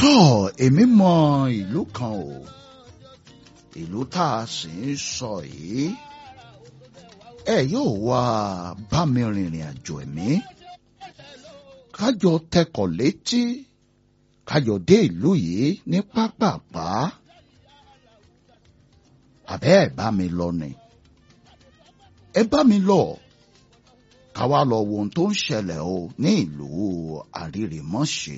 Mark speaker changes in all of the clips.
Speaker 1: tọ́ èmi mọ ìlú kan o ìlú tá a sì ń sọ yìí ẹ yóò wá bá mi rìnrìn àjò ẹ̀mí kájọ tẹkọ̀ létí kájọ dé ìlú yìí ní pápápá àbẹ́ ẹ̀ bá mi lọ ni ẹ bá mi lọ káwá lọ wo ohun tó ń ṣẹlẹ̀ o ní ìlú àrírèmọ́ṣe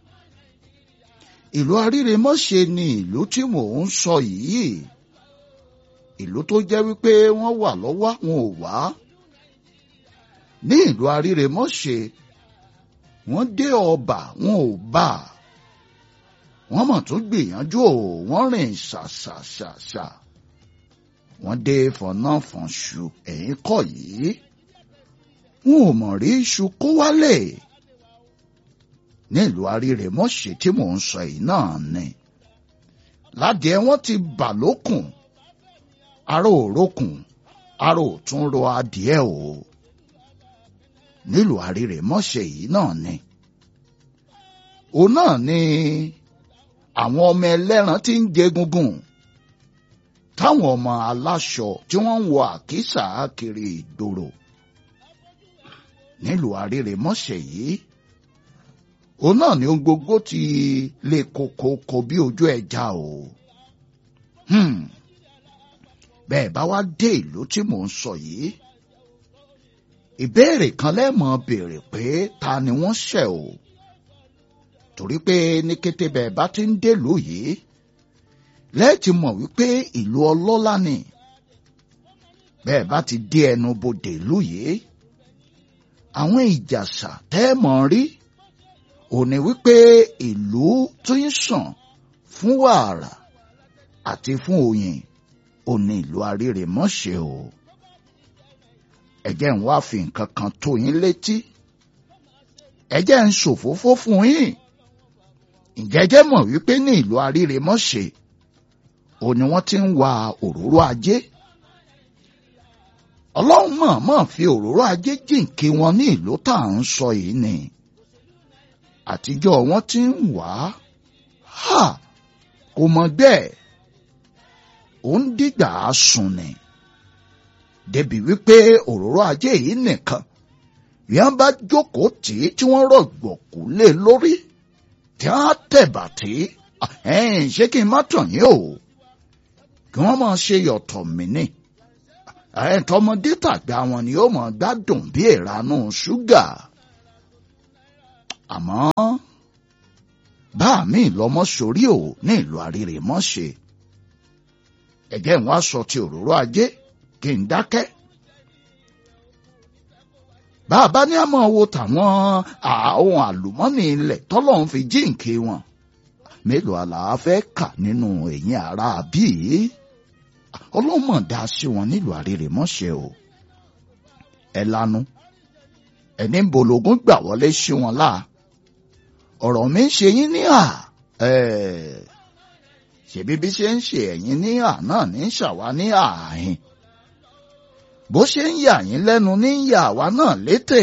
Speaker 1: ìlú àrírèmọ́ṣe ni ìlú tí mò ń sọ yìí ìlú tó jẹ́ wípé wọ́n wà lọ́wọ́ wọn ò wá ní ìlú àrírèmọ́ṣe wọ́n dé ọba wọn ò bá wọ́n mọ̀ tún gbìyànjú ò wọ́n rìn ṣàṣàṣàṣà wọ́n dé fọ̀nàfọ̀nṣù ẹ̀yìn kọ̀ yìí wọn ò mọ̀ rí iṣu kó wálé nílùú àrírèmọ́ṣe tí mò ń sọ yìí náà ni ládìẹ wọn ti bà lókùn aró òrókùn aró òtún ro adìẹ o nílùú àrírèmọ́ṣe yìí náà ni òun náà ni àwọn ọmọ ẹlẹ́ran tí ń jẹ gungun táwọn ọmọ aláṣọ tí wọ́n ń wọ àkísà kiri ìgboro nílùú àrírèmọ́ṣe yìí òun náà ni ohun gbogbo ti lè kokoko bí ojú ẹja o bẹ́ẹ̀ bá wá dé ìlú tí mò ń sọ yìí ìbéèrè kan lẹ́mọ̀ béèrè pé ta ni wọ́n ṣẹ̀ o torí pé ní kété bẹ́ẹ̀ bá ti ń délùú yìí lẹ́ẹ̀tì mọ̀ wípé ìlú ọlọ́lá ni bẹ́ẹ̀ bá ti dé ẹnu bodè ìlú yìí àwọn ìjàsà tẹ́ẹ̀mọ̀ rí òní wípé ìlú tó ń sàn fún wàrà àti fún oyin òní ìlú àrírèmọ́ṣe o ẹ̀jẹ̀ ń wá fi nǹkan kan tó yín létí ẹ̀jẹ̀ ń ṣòfófó fún yín ìjẹ́jẹ́ mọ̀ wípé ní ìlú àrírèmọ́ṣe òní wọ́n ti ń wa òróró ajé ọlọ́run mọ̀ọ́mọ̀ fi òróró ajé jìnkí wọn ní ìlú tá à ń sọ yìí ni àtijọ́ wọn ti ń wá ha kò mọ̀ bẹ́ẹ̀ ó ń dìgbà sùn ni débi wípé òróró ajé yìí nìkan yẹn bá jókòó tì í tí wọ́n rọ̀gbọ̀kú lé lórí tí wọ́n á tẹ̀bà tí ẹ̀yìn ṣé kí n má tàn yín o kí wọ́n máa ṣe yọ̀tọ̀ mí ni ẹ̀ẹ́dọ́mọdé tàgbà wọn ni ó mọ̀ gbádùn bí ìranú ṣúgà àmọ́ bá mi lọ́mọ sórí ò ní ìlú àrírèmọ́ṣe ẹ̀jẹ̀ ń wá sọ ti òróró ajé kí n dákẹ́. bàbá ní àmọ́ wo tàwọn àwọn àlùmọ́nì ilẹ̀ tọ́lọ́run fi jíǹkì wọn mélòó àlàáfẹ́ kà nínú ẹ̀yìn ara bíi ọlọ́mọ dá sí wọn nílùú àrírèmọ́ṣe o ẹ lanu ẹni ń bológun gbà wọlé sí wọn láà ọ̀rọ̀ mi ń ṣe yín ní à ṣèbí bí ṣe ń ṣe ẹ̀yin ní à náà ní ṣàwá ní ààyìn bó ṣe ń yà yín lẹ́nu ní yà wá náà létè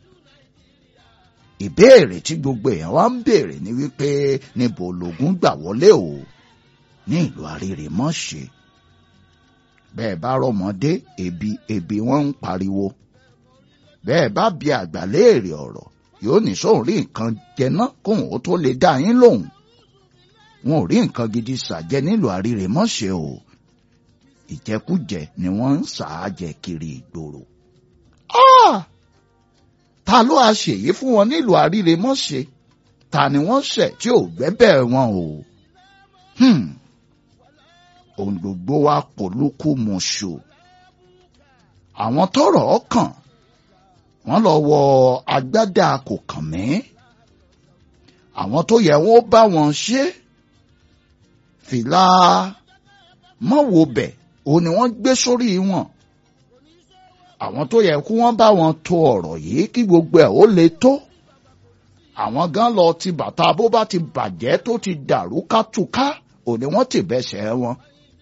Speaker 1: ìbéèrè tí gbogbo èèyàn wá ń béèrè ni wípé níbo lògùn gbà wọlé o ní ìlú àrírèmọ́ṣe bẹ́ẹ̀ bá rọmọdé ebi ebi wọ́n ń pariwo bẹ́ẹ̀ bá bi àgbà léèrè ọ̀rọ̀ yóò ní sóun rí nǹkan jẹ ná kóun ó tó lè dá yín lóhùn wọn ò rí nǹkan gidi ṣàjẹ nílùú àrírèmọ́ṣe o ìjẹkújẹ ni wọ́n ń ṣàájẹ kiri ìgboro. ta ló a ṣèyí fún wọn nílùú àrírèmọ́ṣe ta ni wọ́n ṣẹ̀ tí ò gbẹ́bẹ̀ wọn o. ohun gbogbo wa pòlúkú mọṣù àwọn tọ́rọ̀ ọkàn wọ́n lọ wọ agbádá kò kàn mí àwọn tó yẹ wọ́n bá wọn ṣe fìlà mọ́wòbẹ̀ òun ni wọ́n gbé sórí wọn àwọn tó yẹ kí wọ́n bá wọn to ọ̀rọ̀ yìí kí gbogbo ẹ̀ ó le tó àwọn gan lọ ti bàtà bó bá ti bàjẹ́ tó ti dàrú kátúká òun ni wọ́n ti bẹ́sẹ̀ wọn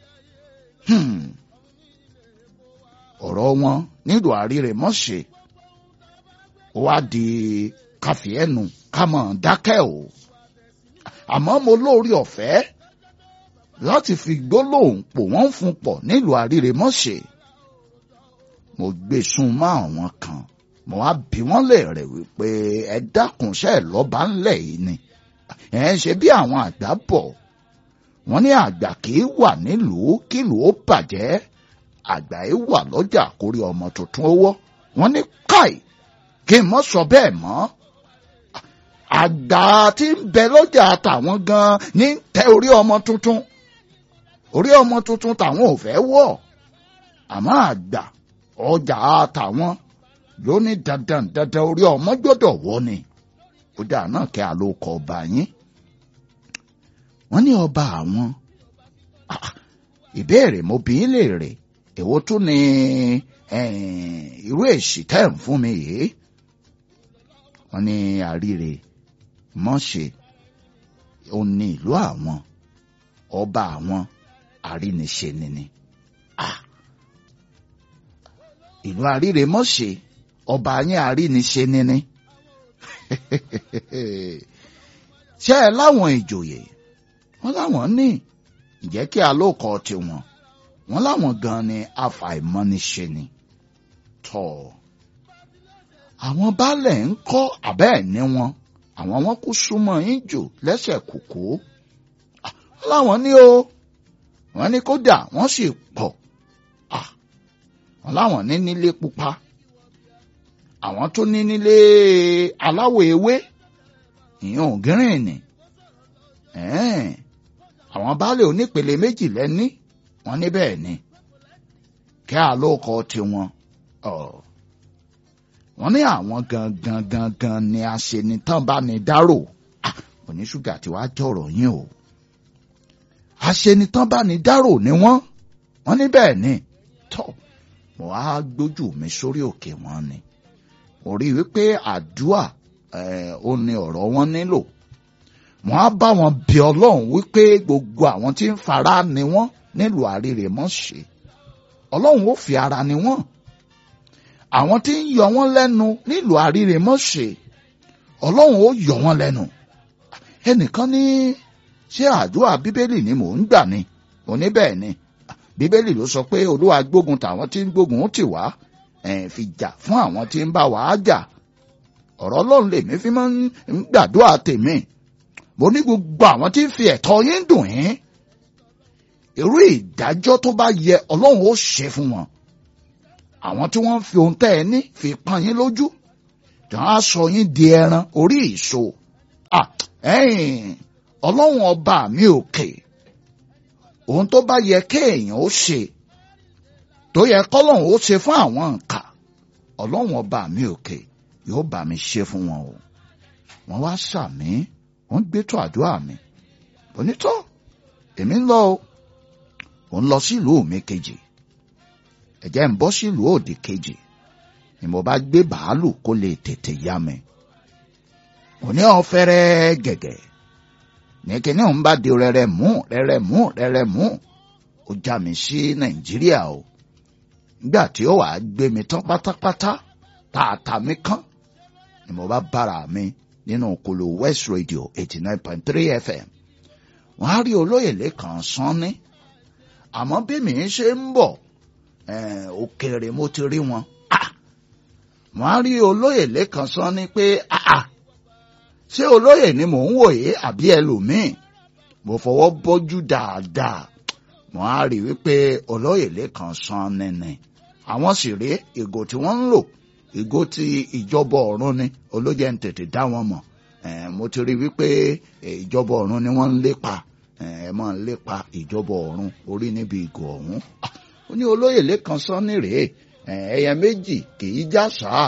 Speaker 1: ọ̀rọ̀ wọn nílùú àrírèmọ́ṣe ó wá di káfíẹ́nu ká mọ̀ dákẹ́ o àmọ́ mo lórí ọ̀fẹ́ láti fi gbólóhùn pò wọ́n fún pọ̀ nílùú àríremọ́ṣẹ́ mo gbé sún mọ́ àwọn kan mo wá bí wọ́n lè rẹ̀ wípé ẹ dákunṣẹ́ lọ́ba ńlẹ̀ yìí ni ẹ ń ṣe bí àwọn àgbà bọ̀ wọ́n ní àgbà kì í wà nílùú kílùú ó bàjẹ́ àgbà yìí wà lọ́jà kórí ọmọ tuntun owó wọ́n ní káì kí n mọ́ sọ bẹ́ẹ̀ mọ́ àgbà tí ń bẹ lọ́jà tàwọn gan ní tẹ orí ọmọ tuntun orí ọmọ tuntun tàwọn ò fẹ́ wọ̀ àmọ́ àgbà ọjà tàwọn ló ní dandan dandan orí ọmọ gbọ́dọ̀ wọ̀ ni ó dáa náà kí a ló kọ ọba yín wọ́n ní ọba àwọn ìbéèrè mo bí lè rè èwo tún ni irú èsì tẹ́ ń fún mi yìí wọ́n ní àríre mọ́ṣe ó ní ìlú àwọn ọba àwọn àríniṣe nìní ìlú àríre mọ́ṣe ọba yín àríniṣe nìní ṣé ẹ láwọn ìjòyè wọ́n láwọn ní ǹjẹ́ kí alóòkọ tiwọn wọ́n láwọn gan ni afàìmọ́niṣe ni tọ́ àwọn baálẹ̀ ń kọ́ àbẹ́ẹ̀ ní wọn àwọn wọn kú súnmọ́ yín jù lẹ́sẹ̀ kòkó wọ́n láwọn ní o wọ́n ní kódà wọ́n sì pọ̀ wọ́n láwọn ní nílé pupa àwọn tó ní nílé aláwọ̀ ewé ìyẹn ògírìnì àwọn baálé onípele méjì lẹ́ní wọ́n ní bẹ́ẹ̀ ni kí àlókọ tiwọn wọ́n ní àwọn gangan gangan ni aṣenitán bá ní dárò oníṣúgà tí wàá jọ̀rọ̀ yín o aṣenitán bá ní dárò ni wọ́n wọ́n ní bẹ́ẹ̀ ni tọ́ mo á gbójú mi sórí òkè wọn ni mo rí i wípé àdúà ó ní ọ̀rọ̀ wọn nílò wọ́n á bá wọn bí ọlọ́run wípé gbogbo àwọn tí ń fara ni wọ́n nílùú àrírè mọ́ ṣe ọlọ́run ó fi ara ni wọ́n àwọn tí ń yọ wọ́n lẹ́nu nílùú àrírè mọ́ ṣe ọlọ́run ó yọ wọ́n lẹ́nu ẹnìkan ní ṣé àdúrà bíbélì ni mò ń gbà ni mo ní bẹ́ẹ̀ ni bíbélì ló sọ pé olúwa gbógun tàwọn tí ń gbógun tì wá fi jà fún àwọn tí ń bá wàá jà ọ̀rọ̀ ọlọ́run lèmi fi máa ń gbàdúrà tèmi mo ní gbogbo àwọn tí ń fi ẹ̀tọ́ yín dùn yín irú ìdájọ́ tó bá yẹ ọlọ́run ó ṣe fún wọn àwọn tí wọ́n fi ohun tẹ́ ẹ ní fi pọ́n yín lójú tí wọ́n á sọ yín di ẹran orí ìṣó ọlọ́run ọba mi òkè ohun tó bá yẹ kéèyàn ó ṣe tó yẹ kọ́lọ́run ó ṣe fún àwọn nǹkan ọlọ́run ọba mi òkè yóò bá mi ṣe fún wọn o wọ́n wá sàmí wọ́n gbé tó àdúrà mi onítọ́ èmi ń lọ o ò ń lọ sílùú mi kejì ẹ̀jẹ̀ ń bọ́ sílùú òdì kejì ni mo bá gbé bàálù kó lè tètè yá mi òní ọ̀fẹ́rẹ́ gẹ̀gẹ̀ ní kíní òun bá di rẹ̀rẹ̀ mú rẹ̀rẹ̀ mú rẹ̀rẹ̀ mú ó já mi sí nàìjíríà o nígbà tí ó wàá gbé mi tán pátápátá tààtà mi kán ni mo bá bára mi nínú kolo west radio eighty nine point three fm wọ́n á rí olóyè lẹ́kàn sanni àmọ́ bí mi ṣe ń bọ̀ òkèèrè mo ti rí wọn wọ́n á rí olóyè lẹ́kàn sanni pé ṣé olóyè ni mò ń wòye àbí ẹlòmíì mo fọwọ́ bọ́jú dáadáa wọ́n á rí wípé olóyè lẹ́kàn sanni ni àwọn sì rí ìgò tí wọ́n ń lò ìgò ti ìjọba ọ̀run ni olóyè ń tètè dá wọn mọ̀ mo ti rí wípé ìjọba ọ̀run ni wọ́n ń lépa ẹ máa ń lépa ìjọba ọ̀run orí níbi ìgò ọ̀hún ó ní olóyè lẹ́kan sọ́ni rèé ẹ̀yẹ méjì kì í já sáà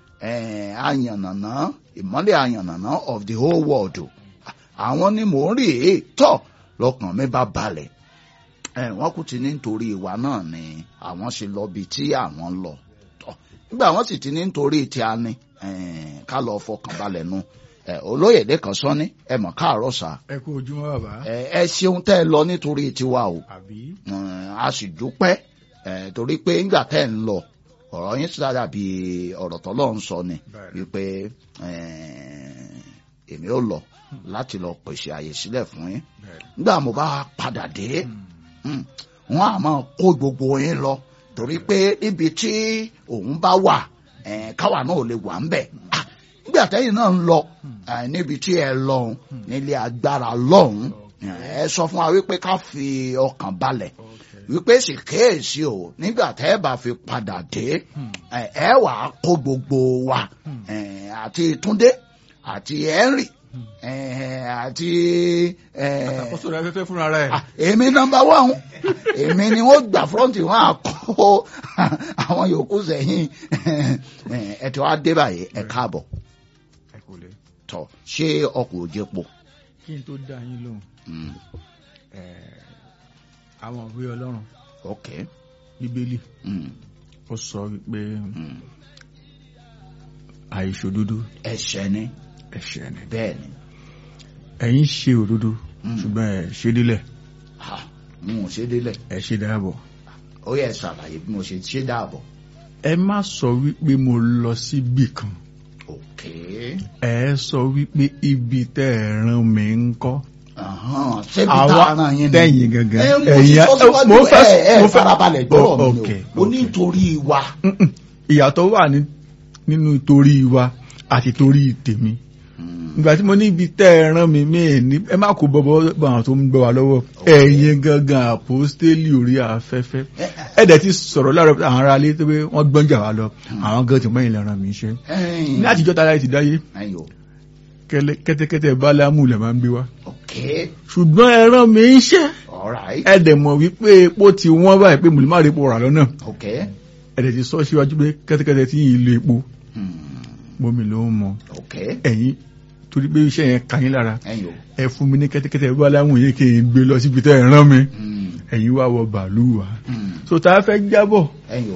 Speaker 1: àyànnànà ìmọ́lẹ̀ àyànnànà of the whole world àwọn ni mò ń rí èé tọ̀ lọ́kàn mi bá balẹ̀ wọ́n kú ti ní nítorí ìwà náà ni àwọn ṣe lọ bí tí àwọn ń lọ nígbà wọ́n sì ti ní nítorí tí a ní ká lọ fọkàn balẹ̀ nu olóyè lẹ́kan sọ́ni ẹ mọ̀ káàárọ̀ sá.
Speaker 2: ẹ kú ojúmọ́ bàbá.
Speaker 1: ẹ ṣeun tẹ́ ẹ lọ nítorí tiwa o
Speaker 2: àbí.
Speaker 1: a sì dúpẹ́ torí pé ńgbà tẹ́ ẹ ń lọ ọ̀rọ̀ yín sì dàbí ọ̀rọ̀ tọ́lọ́ ń sọ ni wípé èmi ò lọ láti lọ pèsè àyè sílẹ̀ fún yín nígbà mo bá padà dé wọn á máa kó gbogbo yín lọ torí pé níbi tí òun bá wà káwa náà ò lè wà ń bẹ̀ nígbà tẹ́yìn náà ń lọ níbi tí ẹ lọ́hùn nílé agbára lọ́hùn ẹ sọ fún wa wípé ká fi ọkàn balẹ̀ wípé sì kéèsì o nígbà tẹ́ ẹ bá fi padà dé ẹ wà á kó gbogbo wa àti Túndé àti Henry àti.
Speaker 2: àkóso rẹ fẹ́fẹ́ fúnra rẹ̀.
Speaker 1: èmi nọ́mbà wán èmi ni wọ́n gbà fúrọ́ǹtì wọn àkó àwọn yòókù sẹ́yìn ẹ ti wá dé báyìí ẹ káàbọ̀ tọ ṣé ọkọ̀ òjé po.
Speaker 2: kí n tó dá yín lóhùn àwọn òwe ọlọ́run
Speaker 1: ok
Speaker 2: bíbélì ó sọ wípé àìṣòdodo
Speaker 1: ẹ̀ṣẹ̀ ni
Speaker 2: ẹ̀ṣẹ̀ ni
Speaker 1: bẹ́ẹ̀ ni
Speaker 2: ẹ̀yin ṣe òdodo ṣùgbọ́n ẹ̀ ṣe délẹ̀
Speaker 1: ha n ò ṣe délẹ̀
Speaker 2: ẹ̀ ṣe dáàbọ̀
Speaker 1: ó yẹ ṣàlàyé bí mo ṣe ṣe dáàbọ̀.
Speaker 2: ẹ má sọ wípé mo lọ síbì kan
Speaker 1: ok
Speaker 2: ẹ sọ wípé ibi tẹ́ ẹ rán mi ń kọ́
Speaker 1: ṣébi tá a ràn yín ni
Speaker 2: tẹ̀yìn gangan
Speaker 1: ẹ mo ti sọ síwájú
Speaker 2: mo fẹ́
Speaker 1: ẹ ẹ
Speaker 2: mo fẹ́
Speaker 1: farabalẹ̀ gbọ́rọ̀ mi
Speaker 2: ok,
Speaker 1: o mo ní
Speaker 2: ok.
Speaker 1: nítorí wa
Speaker 2: Mm-mm. ìyàtọ̀ wà ní nínú torí wa àti torí tèmi ìgbà tí mo ní ibi tẹ́ ẹ rán mi mí ní ẹ má kó bọ́bọ́ bọ́ àwọn tó ń gbọ́ wa lọ́wọ́ ẹ̀yin gangan àpòstélì orí afẹ́fẹ́ ẹ dẹ̀ ti sọ̀rọ̀ láàárọ̀ àwọn ará ilé tó pé wọ́n gbọ́njà wa lọ àwọn gan ti mọ́ ìlẹ̀ ràn mí iṣẹ́ ní àtijọ́ tara ti dáyé
Speaker 1: ayo
Speaker 2: kẹ́lẹ́- kẹ́tẹ́kẹ́tẹ́ bálámù lẹ̀ máa ń gbé wa
Speaker 1: ok
Speaker 2: ṣùgbọ́n ẹ rán mi iṣẹ́
Speaker 1: alright
Speaker 2: ẹ dẹ̀ mọ̀ wípé epo ti wọ́n báyìí pé mùlùmá rẹ̀ epo rà lọ́nà
Speaker 1: ok
Speaker 2: ẹ dẹ̀ ti sọ síwájú pé kẹ́tẹ́kẹ́tẹ́ tí yìí lo epo
Speaker 1: hmm,
Speaker 2: bómi ló ń mọ
Speaker 1: ok
Speaker 2: ẹ̀yin torí pé iṣẹ́ yẹn kà yín lára
Speaker 1: ayo
Speaker 2: ẹ fún mi ní kẹ́tẹ́kẹ́tẹ́ bálámù yìí kí n gbé lọ síbi tẹ́ ẹ rán mi
Speaker 1: hmm,
Speaker 2: ẹ̀yin wá wọ bàálù wa
Speaker 1: hmm,
Speaker 2: so tá a fẹ́ jábọ̀
Speaker 1: ayo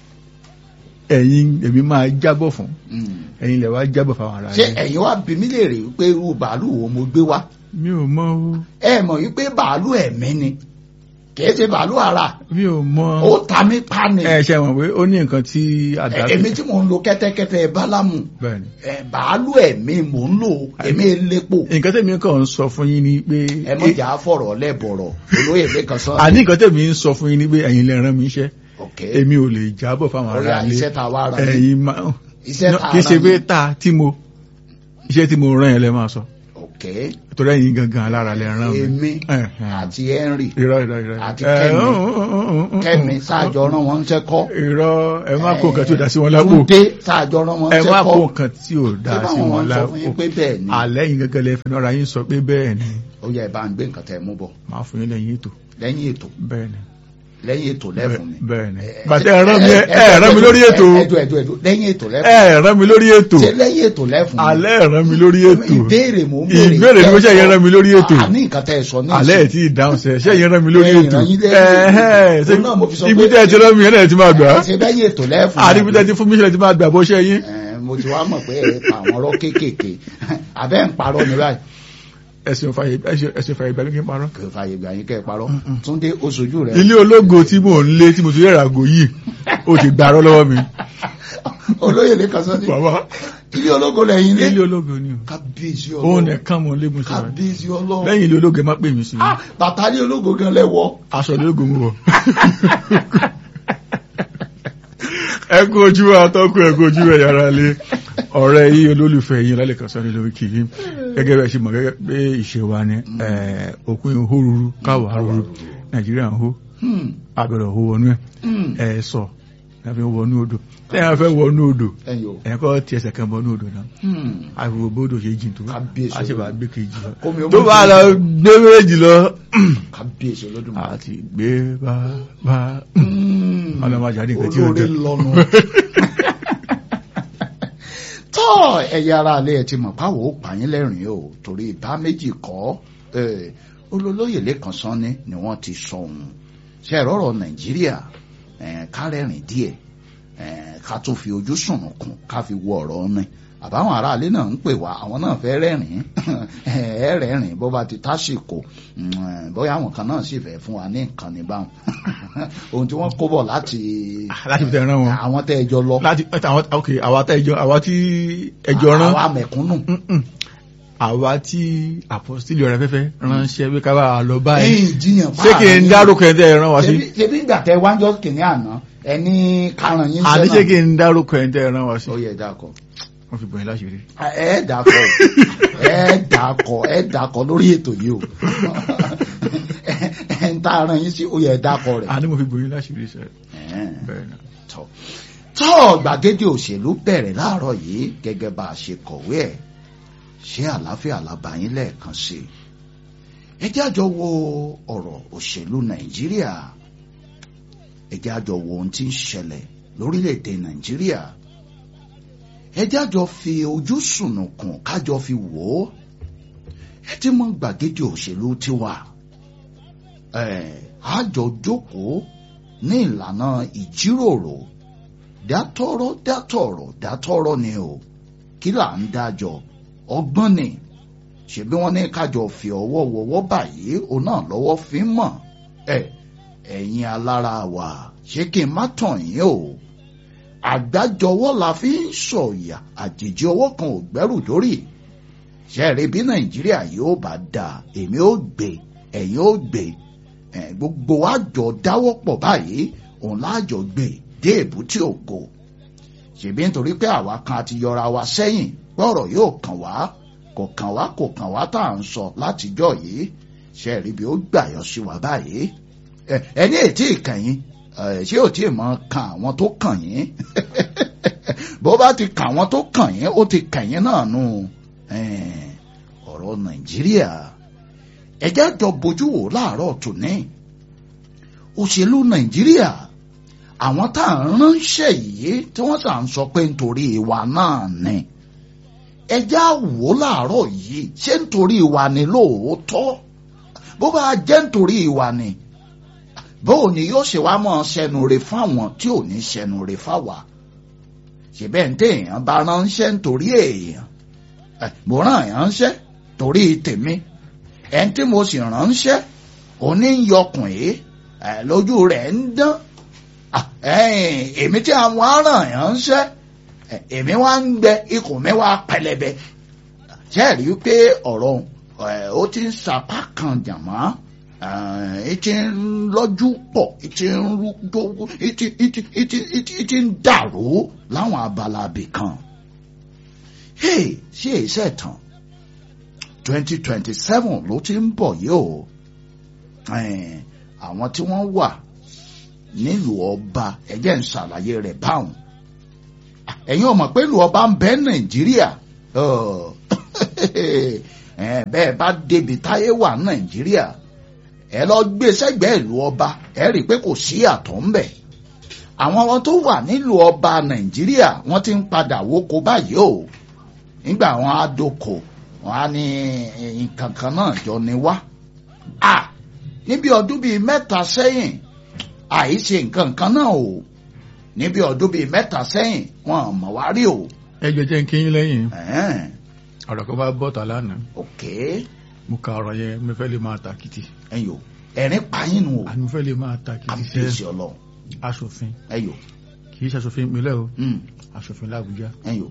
Speaker 2: ẹ̀yin èmi máa jábọ̀ fún
Speaker 1: hmm.
Speaker 2: ẹ̀yin lẹ̀ wá jábọ̀ fáwọn ará
Speaker 1: ṣé
Speaker 2: yẹn
Speaker 1: ẹ̀yin wá bí mí lè rí i pé irú bàálù wo mo gbé wá
Speaker 2: mi ò mọ̀ o
Speaker 1: ẹ mọ̀ wípé bàálù ẹ̀mí ni kìí ṣe bàálù ara
Speaker 2: mi ò mọ̀
Speaker 1: ó ta mí pa ni
Speaker 2: ẹ ṣe mọ̀ pé ó ní nǹkan tí àdá
Speaker 1: èmi tí mò ń lo kẹ́tẹ́kẹ́tẹ́ bálámù
Speaker 2: bẹ́ẹ̀ ni
Speaker 1: ẹ, bàálù ẹ̀mí mò ń lò èmi elépo
Speaker 2: nǹkan tẹ̀mí kàn ń sọ fún yín ni pé
Speaker 1: ẹ mọ̀jà fọ̀rọ̀ lẹ́bọ̀rọ̀ olóyè lẹ́kan sọ
Speaker 2: àní nǹkan tẹ̀mí ń sọ fún yín ni pé ẹ̀yin lè rán mi iṣẹ́
Speaker 1: ok
Speaker 2: èmi ò lè jábọ̀ fáwọn
Speaker 1: orí
Speaker 2: ará ilé
Speaker 1: iṣẹ́ ta wá ara mi
Speaker 2: ẹ̀yin máa
Speaker 1: iṣẹ́ ta
Speaker 2: kì í ṣe
Speaker 1: ara
Speaker 2: pé
Speaker 1: mi
Speaker 2: ta tí mo iṣẹ́ tí mo rán yẹn lẹ máa sọ
Speaker 1: ok
Speaker 2: torí ẹ̀yin gangan alára lẹ rán mi.
Speaker 1: èmi
Speaker 2: Ẹ̀hẹ̀n.
Speaker 1: àti Henry
Speaker 2: irọ́ irọ́ irọ́
Speaker 1: àti
Speaker 2: Ẹ,
Speaker 1: Kẹ́mi.
Speaker 2: ún, ún, ún, ún, ún.
Speaker 1: Kẹ́mi sáàjọ rán wọn ń ṣẹ́kọ́
Speaker 2: irọ́ ẹ má kó nǹkan tí ò dá sí wọn lápò
Speaker 1: Túndé sáàjọ rán wọn ń
Speaker 2: ẹ má kó
Speaker 1: ṣẹ́kọ́
Speaker 2: nǹkan tí ò dá
Speaker 1: ṣé
Speaker 2: sí
Speaker 1: báwọn
Speaker 2: wọn
Speaker 1: wọn sọ fún yín
Speaker 2: lápò
Speaker 1: pé bẹ́ẹ̀ ni
Speaker 2: alẹ́ yìí gẹ́gẹ́ lẹ fi náà yín sọ pé bẹ́ẹ̀ ni
Speaker 1: ó yẹ ẹ bá ń gbé nǹkan tẹ́ mú bọ̀
Speaker 2: máa fún yín lẹ́yìn ètò
Speaker 1: lẹ́yìn ètò
Speaker 2: bẹ́ẹ̀ ni
Speaker 1: lẹ́yìn ètò lẹ́fún mi.
Speaker 2: bẹ́ẹ̀ ni
Speaker 1: Ẹ-
Speaker 2: bàtẹ́
Speaker 1: ẹ-
Speaker 2: ẹ rán mi
Speaker 1: ẹ-
Speaker 2: ẹ rán mi lórí ètò
Speaker 1: ẹjọ ẹjọ ẹjọ lẹ́yìn ètò lẹ́fún
Speaker 2: ẹ rán mi lórí ètò
Speaker 1: ṣe lẹ́yìn ètò lẹ́fún mi.
Speaker 2: alẹ́ ẹ rán mi lórí ètò
Speaker 1: ìbéèrè mò ń béèrè
Speaker 2: ìbéèrè ni mo ṣe yẹn rán mi lórí ètò
Speaker 1: àní nǹkan tẹ́ ẹ sọ ní
Speaker 2: alẹ́ ẹ̀ tí ì dáhùn sẹ́ ṣé yẹn rán mi lórí
Speaker 1: Ẹ
Speaker 2: ètò
Speaker 1: rán yín lẹ́yìn
Speaker 2: Ẹ̀hẹ́n,
Speaker 1: ètò. Òun náà mo fi sọ
Speaker 2: ibi
Speaker 1: pé-
Speaker 2: tẹ́ ẹ ti rán mi yẹn náà ti máa gbà á
Speaker 1: ṣe lẹ́yìn ètò lẹ́fún mi.
Speaker 2: àdìbí tẹ́ ti fún mi ṣẹlẹ̀ ti máa gbà bó ṣe yín
Speaker 1: Ẹ, mo ti wá mọ̀ pé ẹ pa àwọn ọ̀rọ̀ kéékèèké àbẹ́ ń parọ́ mi báyìí
Speaker 2: ẹ̀sìn fàyè ẹ̀sìn fàyè gbàgbé kí n parọ́.
Speaker 1: kò fàyè gbà yín kẹ́ ẹ parọ́ Túndé oṣojú rẹ
Speaker 2: ilé ológo tí mò ń lé tí mo ti rí ìràgò yìí ó ti gbàrọ́ lọ́wọ́ mi.
Speaker 1: olóyè lè kàn sọ́ni
Speaker 2: bàbá
Speaker 1: ilé ológo lẹ́yìn
Speaker 2: ilé
Speaker 1: ilé
Speaker 2: ológo ni o
Speaker 1: kábíyèsí
Speaker 2: òun
Speaker 1: ọlọ́run
Speaker 2: nìkan mò ń lé mo ṣe rẹ̀
Speaker 1: kábíyèsí ọlọ́run
Speaker 2: lẹ́yìn ilé ológo ẹ má pè mí sí i
Speaker 1: Ah, bàtà ilé ológo gan lẹ́wọ́
Speaker 2: aṣọ ilé ológo mo wọ̀. ẹ kú ojú àtọ́kù ẹ kú ojú ẹ yàrá lé ọ̀rẹ́ yìí olólùfẹ́ yìí lálẹ́ kan sọ́ni lórí kìí gẹ́gẹ́ bẹ́ẹ̀ ṣe mọ̀ gẹ́gẹ́ pé ìṣe wa ni eh, òkun ìhó ruru káwà ruru nàìjíríà ń hó
Speaker 1: Hmm,
Speaker 2: abẹ̀rẹ̀ hó wọnú ẹ̀
Speaker 1: hmm.
Speaker 2: ẹ̀ sọ láfi wọnú odò lẹ́yìn afẹ́ wọnú odò
Speaker 1: ẹ̀yin o
Speaker 2: ẹ̀yìn kọ́ ti ẹsẹ̀ kan bọnú odò náà
Speaker 1: Hmm.
Speaker 2: àìwò bódò ṣe jìn tó
Speaker 1: Kábíyèsí
Speaker 2: a ṣe bá gbé kejì lọ
Speaker 1: Kómi ó
Speaker 2: tó
Speaker 1: mú
Speaker 2: bá
Speaker 1: kejì.
Speaker 2: lọ gbé méjì lọ
Speaker 1: kábíyèsí olódùmarè
Speaker 2: àti gbé bá bá
Speaker 1: Hmm.
Speaker 2: ọlọ́mọ àjáde nǹkan tí ó
Speaker 1: olórí
Speaker 2: jẹ
Speaker 1: lọ́nu tọ́ ẹ̀yà ara alẹ́ ẹ̀ ti mọ̀ páwo ó pààyàn lẹ́rìn o torí ìbá méjì kọ́ eh, olólóyè lẹ́kan sanni ni wọ́n ti sọ òun ṣe ìrọ̀rọ̀ nàìjíríà eh, kárẹ̀rìn díẹ̀ eh, ká tó fi ojú sùnùkùn ká fi wo ọ̀rọ̀ ọ̀nà àbáwọn aráalé náà ń pè wá àwọn náà fẹ́ rẹ́rìn ẹ rẹ́rìn bó bá ti tásìkò mm, bóyá àwọn kan náà sì fẹ́ fún wa ní nǹkan ní báwọn ohun tí wọ́n kó bọ̀ láti
Speaker 2: láti fi tẹ̀ rán wọn
Speaker 1: àwọn tẹ́ ẹjọ́ lọ
Speaker 2: láti àwọn ok àwa tá ẹjọ́ àwa tí ẹjọ́ rán
Speaker 1: àwa mẹ̀kúnnù
Speaker 2: Mm-mm. àwa tí àpọ́sítélì ọ̀rẹ́ fẹ́fẹ́ ránṣẹ́ pé ká bá a lọ báyìí
Speaker 1: ẹ̀yìn ìjiyàn
Speaker 2: ṣé kí n dárúkọ ẹ̀ tẹ́ ẹ rán wa sí
Speaker 1: ṣebí ṣebí ìgbà tẹ wájọ́ kìíní àná ẹni karùn-ún yín
Speaker 2: àní ṣé kí
Speaker 1: sẹ́nà
Speaker 2: n dárúkọ ẹ̀ tẹ́ ẹ rán wa sí
Speaker 1: ó yẹ dákọ̀
Speaker 2: wọ́n fi bọ̀yìn láṣìírí
Speaker 1: ẹ dàkọ̀ ẹ dàkọ̀ ẹ dàkọ̀ lórí ètò yìí o ẹ ń tá a rán yín sí ó yẹ dákọ̀ rẹ̀.
Speaker 2: àní mo fi bọ̀yìn láṣìírí sẹ́
Speaker 1: Ẹ̀ẹ́n.
Speaker 2: bẹ́ẹ̀ náà
Speaker 1: tọ́ tọ́ gbàgede òṣèlú bẹ̀rẹ̀ láàárọ̀ yìí gẹ́gẹ́ bá a ṣe kọ̀wé ẹ̀ ṣé àlàáfíà làbàyín lẹ́ẹ̀kan sí i ẹ jẹ́ àjọ wo ọ̀rọ̀ òṣèlú nàìjíríà ẹ jẹ́ àjọ wo ohun tí ń ṣẹlẹ̀ lórílẹ̀‐èdè nàìjíríà ẹ jẹ́ àjọ fi ojú sùnùkùn kájọ fi wò ó ẹ ti mọ gbàgede òṣèlú tiwa ẹ àjọ jókòó ní ìlànà ìjíròrò dátọ́rọ́ dátọ̀rọ̀ dátọ́rọ́ ni o kí là ń dájọ́ ọgbọ́n ni ṣebí wọ́n ní kájọ fi ọwọ́ wọwọ́ báyìí òun náà lọ́wọ́ fi ń mọ̀ ẹ ẹ̀yin alára wa ṣé kí n má tàn yín o àgbájọwọ́ la fi ń sọ̀yà àjèjì ọwọ́ kan ò gbẹ́rù dórí ṣẹ́ẹ̀rí bí nàìjíríà yóò bá dáa èmi ó gbé ẹ̀yin ó gbé ẹ̀, gbogbo wa jọ dáwọ́ pọ̀ báyìí òun láàjọ gbé dé èbúté ògo ṣèbí nítorí pé àwa kan ti yọra wa sẹ́yìn gbọ́rọ̀ yóò kàn wá kò kàn wá kò kàn wá tá à ń sọ látijọ́ yìí ṣe rí bí ó gbàyọ sí wa báyìí ẹ ẹni ètí ìkànnì ṣé ò tí ì mọ kan àwọn tó kàn yín bó bá ti kàn àwọn tó kàn yín ó ti kàn yín náà nù eh, ọ̀rọ̀ nàìjíríà ẹjẹ́ jọ bójú wò láàárọ̀ tòní òṣèlú nàìjíríà àwọn tá à ń ránṣẹ́ yìí tí wọ́n sà ń sọ pé nítorí ìwà náà ni ẹjẹ́ àwò láàárọ̀ yìí ṣé nítorí ìwà ni lóòótọ́ bó bá jẹ́ nítorí ìwà ni bóò ni yóò ṣe wá mọ́ ṣẹnu re fáwọn tí ò ní ṣẹnu re fáwa ṣèbẹ́ ń tẹ èèyàn bá ránṣẹ́ nítorí èèyàn ẹ̀, mo rán èèyàn ránṣẹ́ torí tèmi ẹni tí mo sì ránṣẹ́ òní ń yọkùn yìí ẹ̀, lójú rẹ̀ ń dán Ah, ẹ̀yìn, èmi tí àwọn aràn èèyàn ránṣẹ́ ẹ̀, èmi wá ń gbẹ ikùn mi wá pẹlẹbẹ ṣe é rí i pé ọ̀rọ̀ ẹ̀, ó ti ń sapá kan jàmọ́ ìtì ń lọ́jú pọ̀ ìtì ń rúgbó ìtì ìtì ìtì ìtì ìtì ń dàrú láwọn abala abì kan. hey ṣé èsẹ̀ tán twenty twenty seven ló ti ń bọ̀ yìí o Eh, àwọn tí wọ́n wà nílùú ọba ẹ̀jẹ̀ ń ṣàlàyé rẹ̀ báwọn ẹ̀yin ò mọ̀ pé ìlú ọba ń bẹ nàìjíríà Ọ̀, eh, bẹ́ẹ̀ bá débi táyé wà nàìjíríà ẹ lọ gbé sẹ́gbẹ̀ẹ́ ìlú ọba ẹ rí i pé kò sí àtọ̀ ń bẹ̀ àwọn ọmọ tó wà nílùú ọba nàìjíríà wọ́n ti ń padà wóko báyìí o nígbà wọn á dóko wọn á ní nǹkan kan náà jọ ní wá à níbi ọdún bíi mẹ́ta sẹ́yìn àìṣe nǹkan kan náà o níbi ọdún bíi mẹ́ta sẹ́yìn wọn ò mọ̀ wá rí o.
Speaker 2: ẹjọ jẹ́ ń kíyín lẹ́yìn
Speaker 1: Ẹ̀ẹ́n,
Speaker 2: ọ̀rọ̀ kan bá bọ́ta lánàá
Speaker 1: ok
Speaker 2: mo ka ọ̀rọ̀ yẹn mo fẹ́ lè máa tàkìtì
Speaker 1: ẹ̀yọ ẹ̀rín payín nu o
Speaker 2: àní mo fẹ́ lè máa tàkìtì
Speaker 1: àbíyèsí
Speaker 2: sẹ́
Speaker 1: ọlọ́run
Speaker 2: aṣòfin
Speaker 1: ẹ̀yọ
Speaker 2: kì í ṣaṣòfin ìpínlẹ̀ o
Speaker 1: mm,
Speaker 2: aṣòfin làbújá
Speaker 1: ẹ̀yọ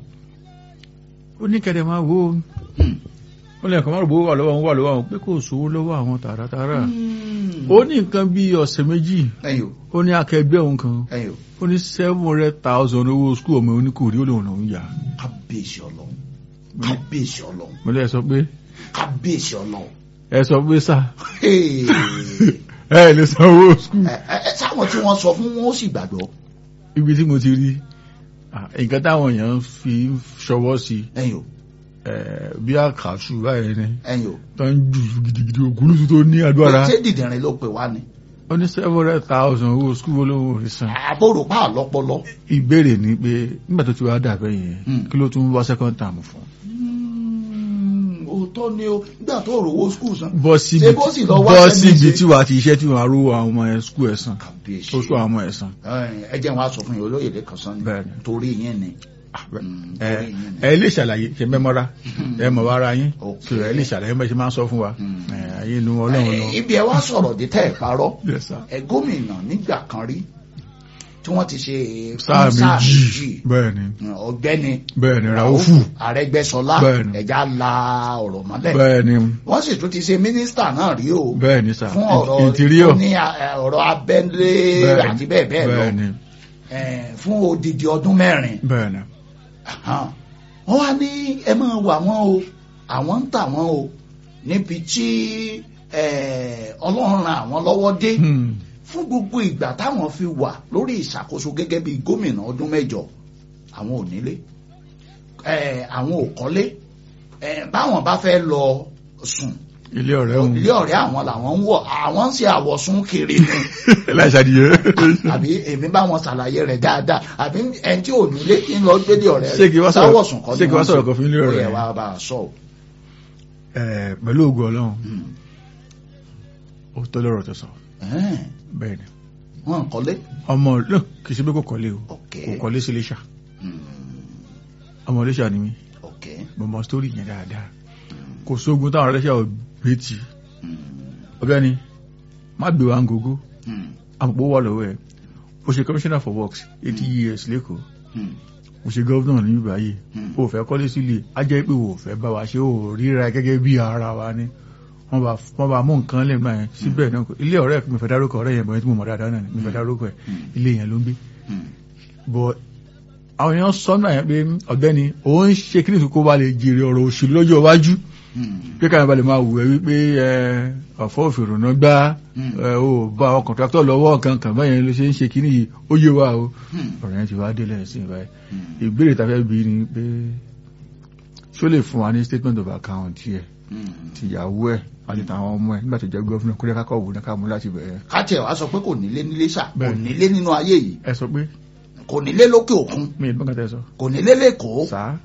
Speaker 2: ó ní kẹ̀dẹ̀ máa wo
Speaker 1: mm.
Speaker 2: ó lẹ́ẹ̀kan má rògbò wà lọ́wọ́ àwọn wà lọ́wọ́ àwọn pé kò sówó lọ́wọ́ àwọn tààràtààrà
Speaker 1: Mm.
Speaker 2: ó ní nǹkan bí ọ̀sẹ̀ méjì
Speaker 1: ẹ̀yọ
Speaker 2: ó ní akẹgbẹ́ òun kan
Speaker 1: ẹ̀yọ
Speaker 2: ó ní seven hundred thousand owó skul ọmọ oníkòrí ó lòun lòun yà
Speaker 1: kábíyèsí ọlọ́run kábíyèsí ọlọ́run
Speaker 2: mo lè sọ pé
Speaker 1: kábíyèsí ọlọ́run.
Speaker 2: ẹ sọ pé sà
Speaker 1: Hey.
Speaker 2: ẹ lè san owó skul
Speaker 1: ẹ ẹ ẹ, sáwọn tí wọ́n sọ fún wọn ó sì gbàgbọ́
Speaker 2: ibi tí mo ti rí ah, nǹkan táwọn èèyàn fi ń ṣọwọ́ sí
Speaker 1: ẹ̀yọ
Speaker 2: eh, bí àkàṣù báyìí ni
Speaker 1: ẹ̀yọ.
Speaker 2: tó ń jù gidigidi ògúnlùsù tó ní agbára
Speaker 1: ṣé dìdìrín ló pè wá ni
Speaker 2: ó ní seven hundred thousand owó skul olówó òfin san
Speaker 1: àbúrò pa àlọ́pọlọ.
Speaker 2: ìbéèrè ni pé nígbà tó ti wá dàbẹ́ yẹn
Speaker 1: Hmm.
Speaker 2: kí ló tún wá second term fún
Speaker 1: òótọ́ ni o nígbà tó rówó skul san.
Speaker 2: bọ́ síbi
Speaker 1: Ṣé bó sì lọ wá
Speaker 2: bọ́
Speaker 1: sẹ́mi
Speaker 2: síbi
Speaker 1: ṣe?
Speaker 2: tí wàá ti iṣẹ́ tí wàá rú àwọn ọmọ ẹ̀ skul ẹ̀ san
Speaker 1: kàbíyèsí
Speaker 2: ó sọ àwọn ọmọ ẹ̀ san
Speaker 1: ẹ jẹ́ wọn a sọ fún yín olóyè lẹ́kàn sán ni
Speaker 2: Bẹ́ẹ̀ni.
Speaker 1: torí yín ni.
Speaker 2: ẹ
Speaker 1: Mm, torí yín ni.
Speaker 2: ẹ lè ṣàlàyé ṣe mẹ́mọ́ra ẹ mọ̀ wá ara yín
Speaker 1: Ok.
Speaker 2: so ẹ lè ṣàlàyé bẹ́ẹ̀ ṣe máa ń sọ fún wa
Speaker 1: Hmm.
Speaker 2: ẹ ayé inú ọlọ́run lọ.
Speaker 1: Ẹ, ibi ẹ wá sọ̀rọ̀ dé tẹ́ ẹ̀ parọ́
Speaker 2: Yes, sir.
Speaker 1: ẹ gómìnà nígbà kan rí tí wọ́n ti ṣe
Speaker 2: sáà
Speaker 1: fún
Speaker 2: méjì bẹ́ẹ̀ ni
Speaker 1: ọ̀gbẹ́ni
Speaker 2: bẹ́ẹ̀ ni ràúfù
Speaker 1: Arẹ́gbẹ́ṣọlá
Speaker 2: Bẹ́ẹ̀ni.
Speaker 1: ẹ̀já la ọ̀rọ̀ mọ́lẹ̀
Speaker 2: bẹ́ẹ̀ ni
Speaker 1: wọ́n sì tún ti ṣe mínísítà náà rí o
Speaker 2: bẹ́ẹ̀ ni sà
Speaker 1: fún ọ̀rọ̀
Speaker 2: interior
Speaker 1: tó ní eh, ọ̀rọ̀ abẹ́lé
Speaker 2: Bẹ́ẹ̀ni.
Speaker 1: àti bẹ́ẹ̀ bẹ́ẹ̀ lọ
Speaker 2: bẹ́ẹ̀ ni
Speaker 1: eh, fún odidi ọdún mẹ́rin
Speaker 2: bẹ́ẹ̀ ni
Speaker 1: Ahan. wọ́n wá ní ẹ máa wà wọ́n o àwọn ń tà wọ́n o níbi tí eh, ọlọ́run ran àwọn lọ́wọ́ dé
Speaker 2: Hmm.
Speaker 1: fún gbogbo ìgbà táwọn fi wà lórí ìṣàkóso gẹ́gẹ́ bí gómìnà ọdún mẹ́jọ àwọn ò nílé eh, àwọn ò kọ́lé eh, báwọn bá fẹ́ lọ sùn
Speaker 2: ilé ọ̀rẹ́ òun
Speaker 1: ilé ọ̀rẹ́ àwọn làwọn ń wọ̀ àwọn ń ṣe àwọ̀sùn kiri ni
Speaker 2: láìsàdìyẹ
Speaker 1: àbí èmi bá wọn ṣàlàyé rẹ̀ dáadáa àbí ẹni tí ò nílé kí n lọ gbélé ọ̀rẹ́
Speaker 2: Ṣé kí wá sọ̀rọ̀-
Speaker 1: sáwọ̀sùn kọ́
Speaker 2: ṣé kí wá sọ̀rọ̀ kan fún ilé ọ̀rẹ́
Speaker 1: ó yẹ
Speaker 2: rẹ̀?
Speaker 1: wá bá a sọ o.
Speaker 2: Ẹ̀, pẹ̀lú ògùn ọlọ́run
Speaker 1: Hmm.
Speaker 2: ó tó lọ́rọ̀ tó sọ
Speaker 1: Ẹ̀ẹ́n,
Speaker 2: bẹ́ẹ̀ ni
Speaker 1: wọn ń kọ́lé.
Speaker 2: ọmọ lọ kì í ṣe pé kò kọ́lé o
Speaker 1: ok
Speaker 2: kò kọ́lé sí Iléṣà
Speaker 1: Hmm.
Speaker 2: ọmọ Iléṣà ni mí
Speaker 1: ok
Speaker 2: mo mọ sítórì yẹn dáadáa kò sógun táwọn Iléṣà ò gbé tì
Speaker 1: Hmm.
Speaker 2: ọ̀gbẹ́ni má gbé wa ń gogo
Speaker 1: Hmm.
Speaker 2: àpò wà lọ́wọ́ ẹ̀ ó ṣe commissioner for works eighty years lẹ́kọ̀ọ́
Speaker 1: Hmm.
Speaker 2: ó ṣe governor ní báyìí
Speaker 1: Hmm.
Speaker 2: ó fẹ́ kọ́lé sílé á jẹ́ pé ó fẹ́ bá wa ṣe ó ríra gẹ́gẹ́ bí ara wa ni wọ́n bá wọ́n bá mú nǹkan lè gbà yẹn síbẹ̀ náà kò- ilé ọ̀rẹ́ mi fẹ́ dárúkọ ọ̀rẹ́ yẹn bọ̀ yẹn tí mo mọ̀ dáadáa náà ni mi fẹ́ dárúkọ ẹ̀
Speaker 1: Hmm.
Speaker 2: ilé yẹn ló ń gbé
Speaker 1: Hmm.
Speaker 2: bọ̀ àwọn èèyàn sọ náà yẹn pé ọ̀gbẹ́ni òun ṣe kí nìkan kó ba lè jèrè ọ̀rọ̀ òṣèlú lọ́jọ́ iwájú
Speaker 1: Hmm.
Speaker 2: pé káyọ̀ bá lè máa wù ẹ́ wípé ẹ ọ̀fọ́ òfìrùn náà gbá
Speaker 1: Hmm.
Speaker 2: ẹ ò bá àwọn kọ̀ǹtráktọ̀ lọ́wọ́ kankan báyẹn ló ṣe ń ṣe kíní yìí ó yé wa o
Speaker 1: Hmm.
Speaker 2: ọ̀rọ̀ yẹn ti wá délẹ̀ sí ìbáyìí
Speaker 1: Hmm.
Speaker 2: ìbéèrè tá a fẹ́ bí ni pé ṣó lè fún wa ní statement of account yẹ
Speaker 1: Hmm.
Speaker 2: tìyàwó ẹ̀ àti tàwọn ọmọ ẹ̀ nígbà tó jẹ́ gọ́fúnà kó lè kákọ̀ wò ní ká mú láti bẹ̀rẹ̀
Speaker 1: ká tiẹ̀ wá sọ pé kò nílé nílé ṣá kò
Speaker 2: Bẹ́ẹ̀.
Speaker 1: nílé nínú ayé yìí
Speaker 2: ẹ sọ pé
Speaker 1: kò nílé lókè òkun
Speaker 2: mi ìbọn kan tẹ sọ
Speaker 1: kò nílé lẹ́kọ̀ọ́
Speaker 2: sáà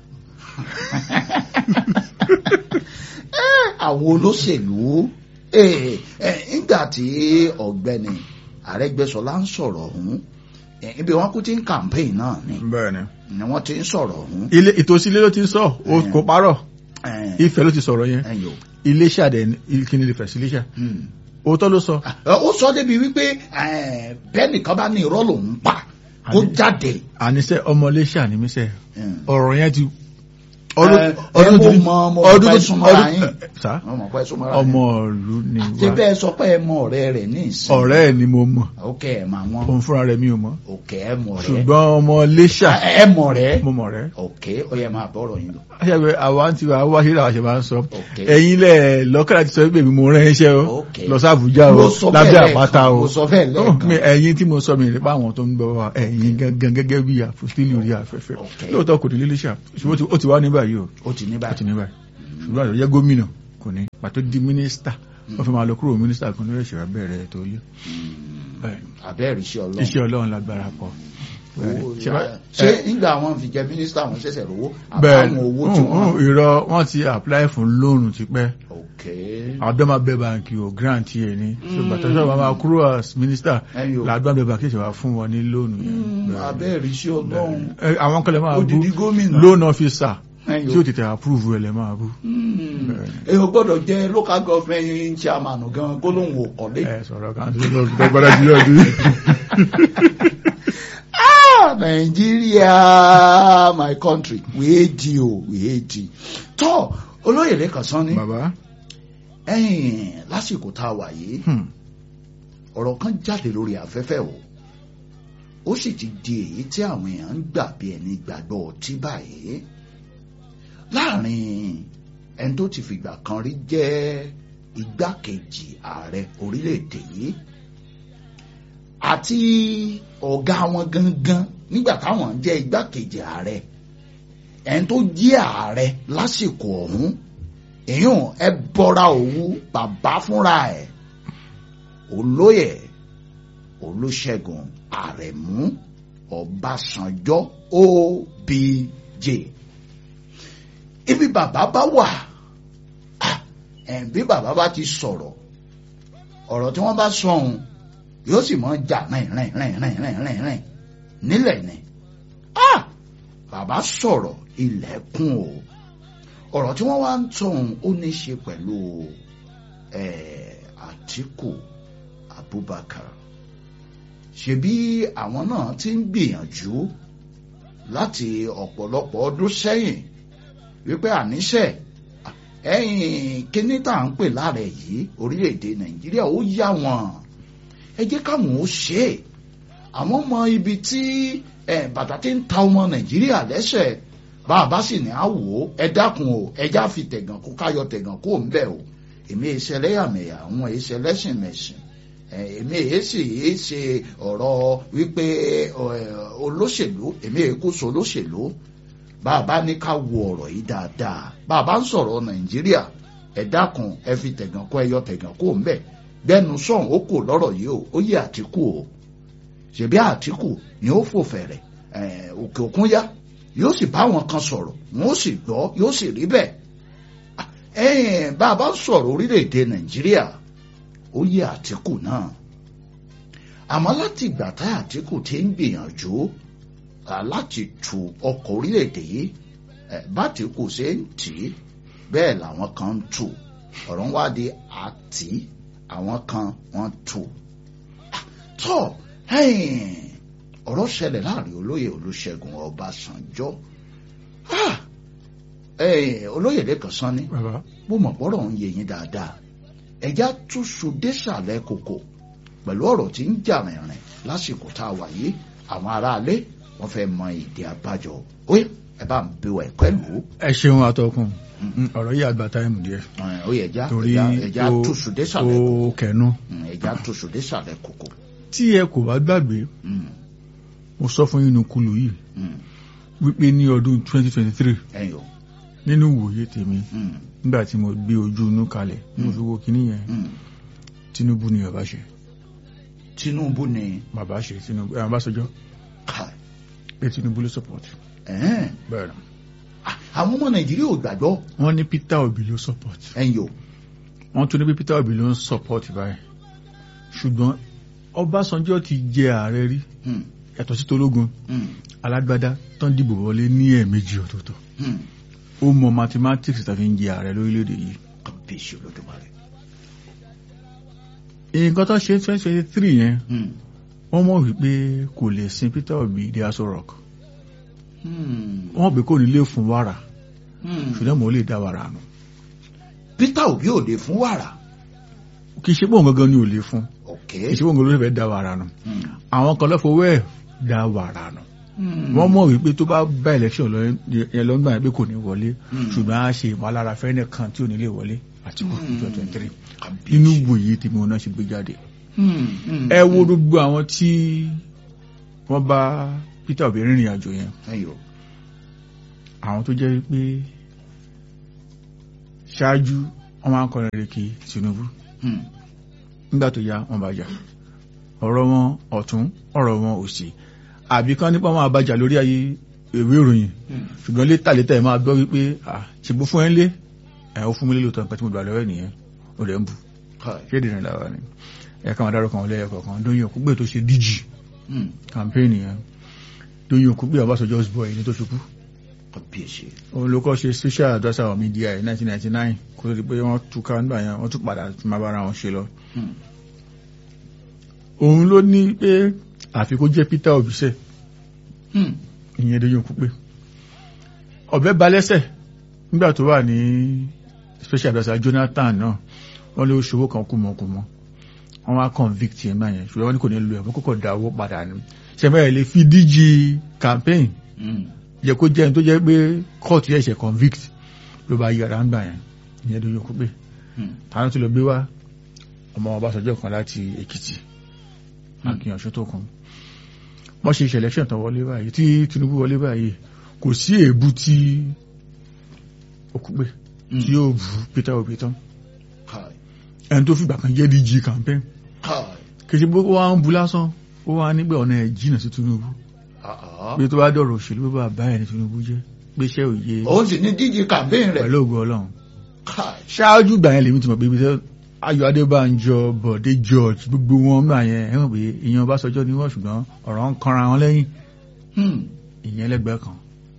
Speaker 1: àwọn olóṣèlú eh, eh, nígbà tí ọ̀gbẹ́ni Arẹ́gbẹ́ṣọlá ń sọ̀rọ̀ ọ̀hún eh, ibi wọn kú ti ń campaign náà ni
Speaker 2: bẹ́ẹ̀ ni
Speaker 1: ni wọ́n ti ń sọ̀rọ̀ ọ̀hún
Speaker 2: ilé ìtòsí ilé ló ti ń sọ ó
Speaker 1: Mm.
Speaker 2: kò parọ́
Speaker 1: Eh,
Speaker 2: Ifẹ̀ ló ti sọ̀rọ̀ yẹn
Speaker 1: ẹ̀yọ̀
Speaker 2: Iléṣà dẹ̀ ní- kí ni lè fẹ̀ sí Iléṣà
Speaker 1: Hmm.
Speaker 2: òótọ́ ló sọ
Speaker 1: ó sọ débi wípé eh, bẹ́ẹ̀ nìkan bá ní irọ́ lòún pa kó
Speaker 2: Àní-
Speaker 1: jáde
Speaker 2: àníṣe ọmọ Iléṣà ní mísẹ̀
Speaker 1: Hmm.
Speaker 2: ọ̀rọ̀ yẹn ti
Speaker 1: ẹ ẹ mo mọ mo mọ pé súnmọ́ra yín
Speaker 2: sá
Speaker 1: mo mọ pé súnmọ́ra yín
Speaker 2: ọmọ ìlú ni
Speaker 1: ṣé
Speaker 2: wá
Speaker 1: bẹ́ẹ̀ sọ pé ẹ mọ ọ̀rẹ́ rẹ̀ ní ìsìn
Speaker 2: ọ̀rẹ́ ẹ̀ ni mo mọ̀
Speaker 1: òkè ẹ̀ mà wọ́n
Speaker 2: òun fúnra rẹ̀ mi ò mọ̀
Speaker 1: òkè ẹ̀ mọ̀ rẹ̀
Speaker 2: ṣùgbọ́n ọmọ Iléṣà
Speaker 1: ẹ mọ̀ rẹ̀
Speaker 2: mo mọ̀ rẹ̀
Speaker 1: òkè ó yẹ máa bọ́rọ̀ yín lọ.
Speaker 2: aṣẹ́gbẹ́ àwa ti wà wá sí làwọn ṣe máa ń sọ
Speaker 1: Okay.
Speaker 2: ẹ̀yin lẹ̀ lọ́kàlá ti sọ pé mi mo rán iṣẹ́ o
Speaker 1: Okay.
Speaker 2: lọ sí Àbújá o
Speaker 1: Mo sọ bẹ́ẹ̀
Speaker 2: lábẹ́
Speaker 1: lẹ́ẹ̀kan,
Speaker 2: àpáta o
Speaker 1: mo sọ bẹ́ẹ̀ lẹ́ẹ̀kan.
Speaker 2: mi ẹ̀yin tí mo sọ mi nípa àwọn tó ń gbọ́ wa ẹ̀yin gangan gẹ́gẹ́ bí àpòstélì orí afẹ́fẹ́
Speaker 1: Okay.
Speaker 2: lóòótọ́ kò ní lílé ṣá ṣùgbọ́n ó ti- ó ti wá ní báyìí o
Speaker 1: ó ti ní
Speaker 2: ó ti
Speaker 1: báyìí.
Speaker 2: ní báyìí ṣùgbọ́n àtọ̀jẹ́ gómìnà kò ní pàtó di mínísítà wọ́n fi máa lọ kúrò mínísítà kan lórí ìṣẹ̀wá bẹ̀rẹ̀ tó yé
Speaker 1: abẹ́rẹ́ iṣẹ́ ọlọ́run.
Speaker 2: iṣẹ́ ọlọ́run lágbára pọ̀
Speaker 1: Owó-
Speaker 2: Ṣé bá-
Speaker 1: ṣé nígbà wọn fi jẹ mínísítà wọn ṣẹ̀ṣẹ̀ rówó
Speaker 2: bẹ́ẹ̀
Speaker 1: àbáwọn owó tí
Speaker 2: mm, mm,
Speaker 1: wọ́n.
Speaker 2: irọ́ wọ́n ti apply fún lóònù tipẹ́
Speaker 1: òkè
Speaker 2: àdọ́mà bẹ́ẹ̀ báńkì ò grant yẹ ni ṣùgbọ́n tó ṣọ́ọ̀bù máa kúrò as minister
Speaker 1: Ẹyọ.
Speaker 2: làdọ́mà bẹ́ẹ̀ báńkì ṣe wá fún wọn ní lóònù yẹn Bẹ́ẹ̀.
Speaker 1: abẹ́rẹ́ iṣẹ́ ọlọ́run.
Speaker 2: Ẹ, àwọn kan lè máa bú
Speaker 1: Odidi gómìnà.
Speaker 2: loan officer
Speaker 1: Ẹyọ.
Speaker 2: tí ó tètè approve ẹ̀ lè máa bú
Speaker 1: Hmm. èèyàn gbọ́dọ̀ jẹ́ local government chairman gan kó lóun ò kọ́lé.
Speaker 2: ẹ sọ̀rọ̀ kan tó lọ sí gbọ́dọ̀ jùlọ sí.
Speaker 1: Ah, Nigeria, my country, we hate you, we hate you. Tọ́ olóyè lẹ́kàn sán ni
Speaker 2: bàbá
Speaker 1: ẹ̀yìn lásìkò tá a wà yìí
Speaker 2: hmm,
Speaker 1: ọ̀rọ̀ kan jáde lórí afẹ́fẹ́ o ó sì ti di èyí tí àwọn èèyàn ń gbà bí ẹni gbàgbọ́ ọtí báyìí láàrin ẹni tó ti fìgbà kan rí jẹ́ igbákejì ààrẹ orílẹ̀-èdè yìí àti ọ̀gá wọn gangan nígbà táwọn jẹ́ igbákejì ààrẹ ẹni tó jẹ́ ààrẹ lásìkò ọ̀hún èèyàn ẹ bọ́ra òwú bàbá fúnra ẹ̀ olóyè olùṣègùn àrẹ̀mú ọbásanjọ́ obj ibi bàbá bá wà ah, ẹ̀ bí bàbá bá ti sọ̀rọ̀ ọ̀rọ̀ tí wọ́n bá sọ ohun yóò sì mọ́ jà rìn rìn rìn rìn rìn rìn rìn nílẹ̀ ni ah, bàbá sọ̀rọ̀ ilẹ̀kùn o ọ̀rọ̀ tí wọ́n wá ń sọ ohun ó ní í ṣe pẹ̀lú eh, Àtíkù Abubakar ṣebí àwọn náà ti ń gbìyànjú láti ọ̀pọ̀lọpọ̀ ọdún sẹ́yìn wípé àníṣe ẹ̀yìn kíní tá à ń pè láàrẹ̀ yìí orílẹ̀-èdè nàìjíríà ó yá wọn ẹ jẹ́ káwọn ó ṣe é àwọn ọmọ ibi tí bàtà ti ń ta ọmọ nàìjíríà lẹ́sẹ̀ bá a bá sì ní àwò ẹ dákun o ẹ já fi tẹ̀gàn kó káyọ̀ tẹ̀gàn kó ń bẹ̀ o èmi èsì ẹlẹ́yàmẹ̀yà àwọn èsì ẹlẹ́sìn mẹ̀sìn èmi èsì èsì ọ̀rọ̀ wípé olóṣèlú èmi èkóso olóṣèlú bá a bá ní ká wo ọ̀rọ̀ yìí dáadáa bá a bá ń sọ̀rọ̀ nàìjíríà ẹ dákun ẹ fi tẹ̀gàn kó ẹyọ tẹ̀gàn kó ń bẹ̀ gbẹnu sọ̀hún ó kò lọ́rọ̀ yìí o ó yẹ àtìkù o ṣèbí àtìkù ni ó fò fẹ̀rẹ̀ òkè òkun yá yóò sì bá wọn kan sọ̀rọ̀ wọn ó sì gbọ́ yóò sì rí bẹ́ẹ̀ ẹ̀yìn bá a bá sọ̀rọ̀ orílẹ̀-èdè nàìjíríà ó yẹ àtìkù náà àmọ́ láti ìgbà tá àtìkù ti ń gbìyànjú láti tu ọkọ̀ orílẹ̀-èdè yìí bá àtìkù ṣe ń tì í bẹ́ẹ̀ làwọn kan ń tù ọ̀rọ̀ ń wá di àtì àwọn kan wọ́n tù tọ́ ọ̀rọ̀ ṣẹlẹ̀ láàrin olóyè olùṣègùn ọbásanjọ́ olóyè lẹ́kàn sanni bó mọ̀ pọ́rọ̀ ń yé yín dáadáa ẹ̀já túṣu désàlẹ̀ kòkò pẹ̀lú ọ̀rọ̀ tí ń jà rìnrìn lásìkò tá a wà yìí àwọn aráalé wọ́n fẹ́ mọ ìdí abájọ ó yẹ ẹ bá ń bí wa ẹ̀kọ́ ẹ̀ lò ó.
Speaker 2: ẹ ṣeun atọ́kùn ọ̀rọ̀ yìí àgbà táìmù díẹ̀
Speaker 1: ó yẹ ẹja
Speaker 2: torí
Speaker 1: ẹja túṣu désàlẹ̀ kòkò
Speaker 2: ó kẹnu
Speaker 1: ẹja túṣu désàlẹ̀ kòkò.
Speaker 2: tí ẹ kò bá gbàgbé mo sọ fún yín nukulu yìí wípé ní ọdún 2023
Speaker 1: ẹ̀yin o
Speaker 2: nínú ìwòye tèmi nígbà tí mo gbé ojú inú kalẹ̀ mo fi wo kíní yẹn Tinubu ni bàbá ṣe
Speaker 1: Tinubu ni
Speaker 2: bàbá ṣe Tinubu ẹ̀ Ọbásanjọ́
Speaker 1: ká
Speaker 2: pé Tinubu ló support
Speaker 1: ẹ̀ẹ́n
Speaker 2: bẹ́ẹ̀ ni
Speaker 1: àwọn ọmọ Nàìjíríà ò gbàgbọ́
Speaker 2: wọ́n ní Peter Obi ló support
Speaker 1: ẹ̀yin o
Speaker 2: wọ́n tún ní pé Peter Obi ló ń support báyìí ṣùgbọ́n Ọbásanjọ́ ti jẹ ààrẹ rí
Speaker 1: Hmm,
Speaker 2: yàtọ̀ sí tológun
Speaker 1: hmm,
Speaker 2: alágbádá tán dìbò wọlé ní ẹ̀ẹ̀mejì ọ̀tọ̀ọ̀tọ̀
Speaker 1: hmm.
Speaker 2: ó mọ mathematics tàbí ń jẹ ààrẹ lórílẹ̀‐èdè yìí
Speaker 1: kábíyèsí Olódùmarè.
Speaker 2: nǹkan tó ṣe 2023 yẹn
Speaker 1: Hmm,
Speaker 2: wọ́n mọ̀ wípé kò lè sin Peter Obi dé Aso Rock
Speaker 1: hmm,
Speaker 2: wọ́n pè kò ní lè fún wàrà
Speaker 1: hmm.
Speaker 2: ṣùgbọ́n mo lè dá wàrà nù
Speaker 1: Peter Obi ò lè fún wàrà
Speaker 2: kì í ṣe pọ̀ gangan ni ò lè fún
Speaker 1: ok
Speaker 2: kì í ṣe pọ̀ gangan ló fẹ́ dá wàrà nù
Speaker 1: Hmm,
Speaker 2: àwọn kan lọ́fọwọ́ ẹ̀ dá wàrà nù
Speaker 1: hmm.
Speaker 2: wọ́n mọ̀ wípé tó bá bá election lọ yẹn lọ́gbà yẹn pé kò ní wọlé
Speaker 1: Hmm.
Speaker 2: ṣùgbọ́n a ṣe ìmọ̀lára fẹ́ẹ́ kan tí ò ní lè wọlé àti kò
Speaker 1: Hmm.
Speaker 2: 2023
Speaker 1: Kábíyèsí.
Speaker 2: inú wòye tí mo náà ṣe gbé jáde
Speaker 1: Hmm, hmm,
Speaker 2: ẹ wo gbogbo àwọn tí wọ́n bá Peter Obi rìnrìn àjò yẹn
Speaker 1: ẹ̀yin o
Speaker 2: àwọn tó jẹ́ pé ṣáájú wọ́n máa ń kọrin rèké Tinubu
Speaker 1: Hmm,
Speaker 2: nígbà tó yá wọ́n bá jà ọ̀rọ̀ wọn ọ̀tún ọ̀rọ̀ wọn òsì àbí kan nípa wọn àbájá lórí ayé ìwé ìròyìn
Speaker 1: hmm.
Speaker 2: ṣùgbọ́n létà létà ẹ̀ máa gbọ́ wípé ṣègbó fún ẹ ń lé ẹ̀ ó fún mi lélòótọ́ nǹkan tí mo gbà lọ́wọ́ ẹ̀ nìyẹn ó rẹ̀ ń bù
Speaker 1: Káì.
Speaker 2: ṣé ìdìrín làwọn ni ẹ̀ ká máa dárúkọ àwọn lẹ́yìn kọ̀ọ̀kan Dóyin Òkúgbè tó ṣe díjì
Speaker 1: Hmm,
Speaker 2: campaign yẹn Dóyin Òkúgbè Ọbásanjọ́'s boy ní tó ṣubú
Speaker 1: kábíyèsí.
Speaker 2: òun ló kọ́ ṣe special adviser of media in 1999 kó tó di pé wọ́n túká nígbà yẹn wọ́n tún padà máa bára wọn ṣe lọ
Speaker 1: Hmm,
Speaker 2: òun ló ní pé àfi kó jẹ́ Peter Obi sẹ́
Speaker 1: hmm.
Speaker 2: ìyẹn Dóyin Òkúgbè ọ̀bẹ balẹ́sẹ̀ nígbà tó wà ní special adviser Jonathan náà wọ́n lé oṣòwò kan kùmọ̀kùmọ̀ wọ́n wá convict yẹn náà yẹn ṣùgbọ́n wọ́n ní kò ní lo ẹ̀mọ́ kókò dá owó padà ní ṣẹ̀mẹ́ lè fi díjì campaign
Speaker 1: Hmm,
Speaker 2: yẹ kó jẹ́ ẹni tó jẹ́ pé court yẹ ṣe convict ló bá yára ń gbà yẹn ìyẹn Dóyin Òkúgbè
Speaker 1: hmm.
Speaker 2: tààrà tó lọ gbé wá ọmọ Ọbásanjọ́ kan láti Èkìtì
Speaker 1: Hmm.
Speaker 2: Akínyànṣó tó kún wọ́n ṣe election tán wọlé báyìí tí Tinubu wọlé báyìí kò sí èébú tí Òkúgbè
Speaker 1: Hmm.
Speaker 2: tí yóò bú Peter Obi tán
Speaker 1: Káì.
Speaker 2: ẹni tó fìgbà kan jẹ́ DG campaign
Speaker 1: Káì.
Speaker 2: kì í ṣe pé ó wá ń bu lásán ó wá nígbà ọ̀nà ẹ̀ jìnà sí Tinubu
Speaker 1: Ah, ah.
Speaker 2: pé tó bá dọ̀rọ̀ òṣèlú bá bá ẹ̀ ní Tinubu jẹ́ pé iṣẹ́ òye
Speaker 1: òun sì ní díje campaign rẹ̀.
Speaker 2: pẹ̀lú ògo Ọlọ́run
Speaker 1: Káì.
Speaker 2: ṣáájú gbà yẹn lèmi ti mọ̀ pé ibi tẹ́ Ayọ̀ Adébánjọ Bọ̀dé George gbogbo wọn gbà yẹn ẹ mọ̀ pé ìyẹn Ọbásanjọ́ ni wọ́n ṣùgbọ́n ọ̀rọ̀ ń kanra wọn lẹ́yìn
Speaker 1: Hmm,
Speaker 2: ìyẹn lẹ́gbẹ̀ẹ́ kan.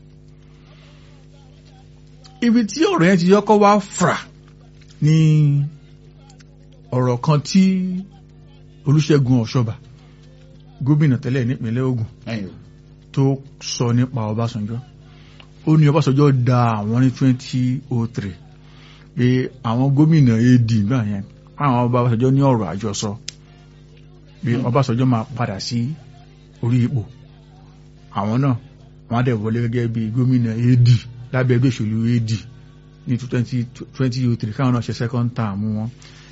Speaker 2: ibi tí ọ̀rọ̀ yẹn ti yọkọ́ wá fà ní ọ̀rọ̀ kan tí Olúṣẹ́gun Ọ̀ṣọ́bà gómìnà tẹ́lẹ̀ nípínlẹ̀ Ògùn tó sọ nípa Ọbásanjọ́ ó ní Ọbásanjọ́ da àwọn ní 2003 pé àwọn gómìnà AD gbà yẹn àwọn ọba Ọbásanjọ́ ní ọ̀rọ̀ àjọsọ pé Ọbásanjọ́ máa padà sí orí ipò àwọn náà wọ́n á dẹ̀ wọlé gẹ́gẹ́ bí gómìnà AD lábẹ́ ẹgbẹ́ òṣèlú AD ní 2003 káwọn náà ṣe second term wọn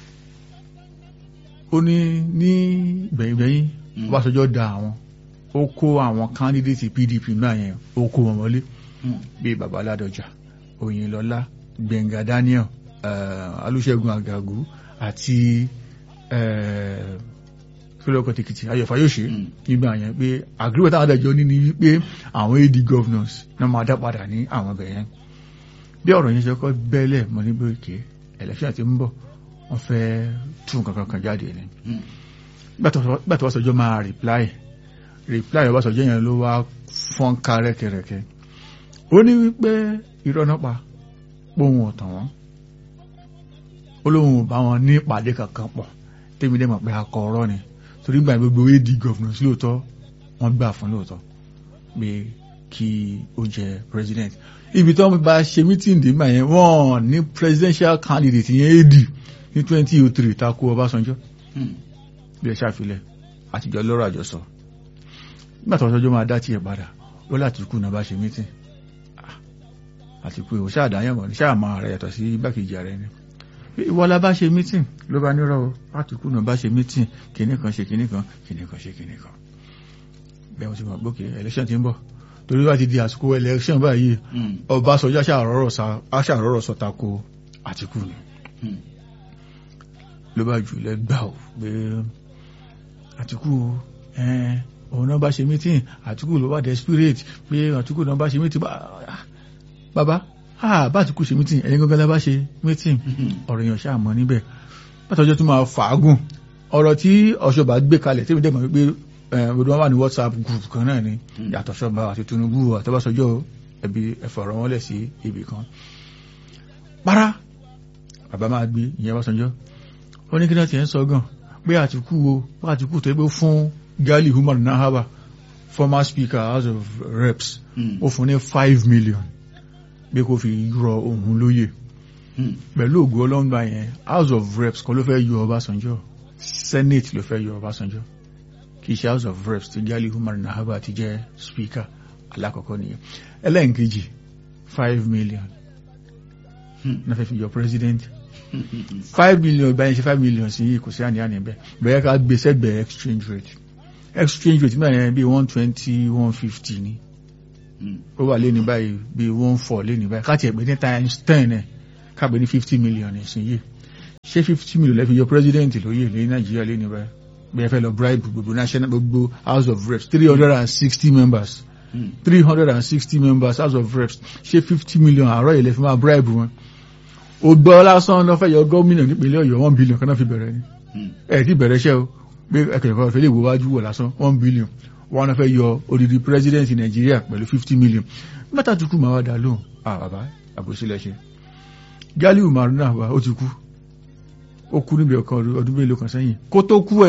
Speaker 2: ó ní ní gbẹ̀yìngbẹ̀yìn Ọbásanjọ́ da àwọn ó kó àwọn candidate PDP náà yẹn ó kó wọn wọlé bíi Bàbá Ládọjà Oyinlọ́lá Gbẹ̀ngà Daniel Olúṣẹ́gun Àgàgù àti kílọ̀kọ̀ tìkìtì Ayọ̀fà yóò ṣe nígbà yẹn pé agreement àwọn adájọ́ ní ni wípé àwọn AD governors náà máa dá padà ní àwọn ọbẹ̀ yẹn bí ọ̀rọ̀ yẹn ṣe kọ́ bẹ́lẹ̀ mọ́ nígbà òkè election ti ń bọ̀ wọ́n fẹ́ tún kankan kan jáde ni gbà tó Ọbásanjọ́ máa reply reply Ọbásanjọ́ yẹn ló wá fọ́n ká rẹ́kẹrẹ́kẹ́ ó ní wípé irọ́ náà pa póhun ọ̀tàn wọn ó lóhun ò bá wọn ní ìpàdé kankan pọ̀ tèmi dẹ̀ mọ̀ pé akọ ọ̀rọ̀ ni torí gbà gbogbo AD governors lóòótọ́ wọ́n gbà fún lóòótọ́ pé kí ó jẹ president ibi tí wọ́n bá ṣe meeting dìgbà yẹn wọ́n ní presidential candidate yẹn AD ní twenty oh three takò Ọbásanjọ́ bí ẹ ṣàfilẹ̀ àtijọ́ lọ́rọ̀ àjọsọ nígbà tí Ọbásanjọ́ máa dá tiẹ̀ padà ó láti kú náà bá ṣe meeting àti pé òun ṣáàdáyàn mọ̀ ní ṣáàmà rẹ̀ yàtọ̀ sí igbákejì ààrẹ ni ìwọ la bá ṣe meeting ló bá nírọ̀ láti kú náà bá ṣe meeting kìíní kan ṣe kìíní kan kìíní kan ṣe kìíní kan bẹ́ẹ̀ wọ́n ti mọ̀ gbókè election ti ń bọ̀ torí wá ti di àsìkò election báyìí Ọbásanjọ́ aṣàrọ̀rọ̀ sọ tako Àtíkù ni ló bá jù lẹ́gbà ò pé Àtíkù òun náà bá ṣe meeting Àtíkù ló wà desperate pé Àtíkù náà bá ṣe meeting bàbá bá Àtíkù ṣe meeting ẹ̀yin gangan bá ṣe meeting ọ̀rọ̀ èèyàn ṣáà mọ̀ níbẹ̀ látọjọ́ tó máa fàágùn ọ̀rọ̀ tí Ọ̀ṣọ́bà gbé kalẹ̀ tí mi dẹ̀ mọ̀ wípé gbogbo wọn wà ní WhatsApp group kan náà ni yàtọ̀ Ọ̀ṣọ́bà àti Tinubu àtọ́básọjọ́ ẹbí ẹ̀fọ̀rọ̀ wọn lẹ̀ sí ibì kan para bàbá máa gbé ìyẹn Ọbásanjọ́ ó ní kí náà ti ń sọ gan pé Àtíkù o pé Àtíkù tó gbé fún Gali Umar Nahaba former speaker House of Reps ó fún ní five million pé kó fi rọ òun lóyè pẹ̀lú ògùn ọlọ́ngbà yẹn House of Reps kan ló fẹ́ yọ Ọbásanjọ́ Senate ló fẹ́ yọ Ọbásanjọ́ kì í ṣe House of Reps tí Gali Umar Nahaba ti jẹ́ speaker alákọ̀ọ́kọ́ nìyẹn ẹlẹ́nkejì five million náà fẹ́ fi yọ president five million báyìí ṣe five million sí kò sí àníyàn níbẹ̀ bẹ̀rẹ̀ ká gbé sẹ́gbẹ̀ẹ́ exchange rate exchange rate nígbà yẹn bí one twenty one fifty ni ó wà lé ní báyìí bí one four lé ní báyìí ká tiẹ̀ pé ní times ten ẹ̀ ká pé ní fifty million ìsinyìí ṣé fifty million lẹ́fi yọ president lóyè ní nàìjíríà lé ní báyìí bí ẹ fẹ́ lọ bribe gbogbo national gbogbo house of reps three hundred and sixty members three hundred and sixty members house of reps ṣé fifty million àárọ̀ yìí lè fi máa bribe wọn ó gbọ́ lásán lọ́ fẹ́ yọ gómìnà nípínlẹ̀ ọ̀yọ́ one billion kan náà fi bẹ̀rẹ̀ ni ẹ̀ ti bẹ̀rẹ̀ iṣẹ́ o pé ẹ̀kẹ̀kọ̀ fẹ́ lè wo wájú wọ̀ lásán one billion wọn náà fẹ́ yọ odidi president nàìjíríà pẹ̀lú fifty million mẹ́ta tó kù máa wá dà lóhùn ah bàbá àbòsílẹ̀ ṣe Gali Umar náà wà ó ti kú ó kú níbi ọ̀kan ọdún mélòó kan sẹ́yìn kó tó kú ẹ̀